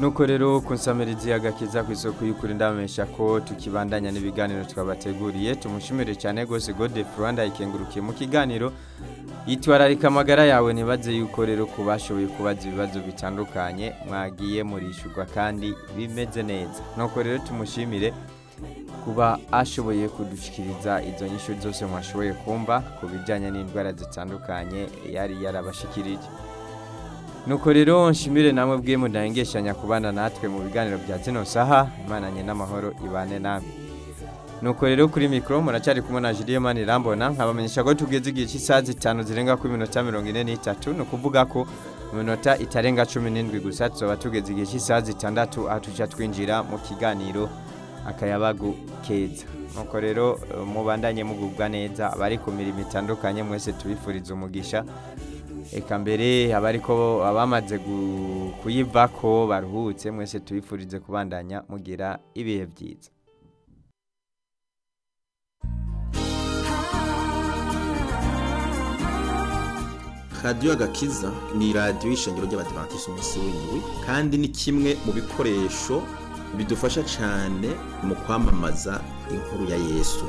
nuko rero kunsamirizi agakiza ku isoko y'ukuri ndamesha ko tukibandanya n'ibiganiro twabateguriye tumushimire cyane rwose gode Rwanda ikengurukiye mu kiganiro yitwararika amagara yawe ntibaze yuko rero ku bashoboye kubaza ibibazo bitandukanye mwagiye murishurwa kandi bimeze neza nuko rero tumushimire kuba ashoboye kudushikiriza izo nyishu zose mwashoboye kumva ku bijyanye n'indwara zitandukanye yari yarabashikirije nuko rero nshimire namwe bwe mudahengeshanya kubana natwe mu biganiro bya zino saha imananye n'amahoro ibane namwe nuko rero kuri mikoro muracyari kumwe na Julien Manirambona nkabamenyesha ko tugeze igihe cy'isaha zitanu zirenga ku minota mirongo ine n'itatu ni ukuvuga ko mu minota itarenga cumi n'indwi gusa tuzaba tugeze igihe cy'isaha zitandatu aho tujya twinjira mu kiganiro akayabagu keza nuko rero eh, mubandanye mugubwa neza abari ku mirimo itandukanye mwese tubifuriza umugisha eka mbere abariko abamaze gu- kuyivako baruhutse mwese tubifurize kubandanya mugira ibihe byiza radiyo agakiza ni radiyo y'ishengero ry'abadivantisiti umunsi w'indwi kandi ni kimwe mu bikoresho bidufasha cyane mu kwamamaza inkuru ya yesu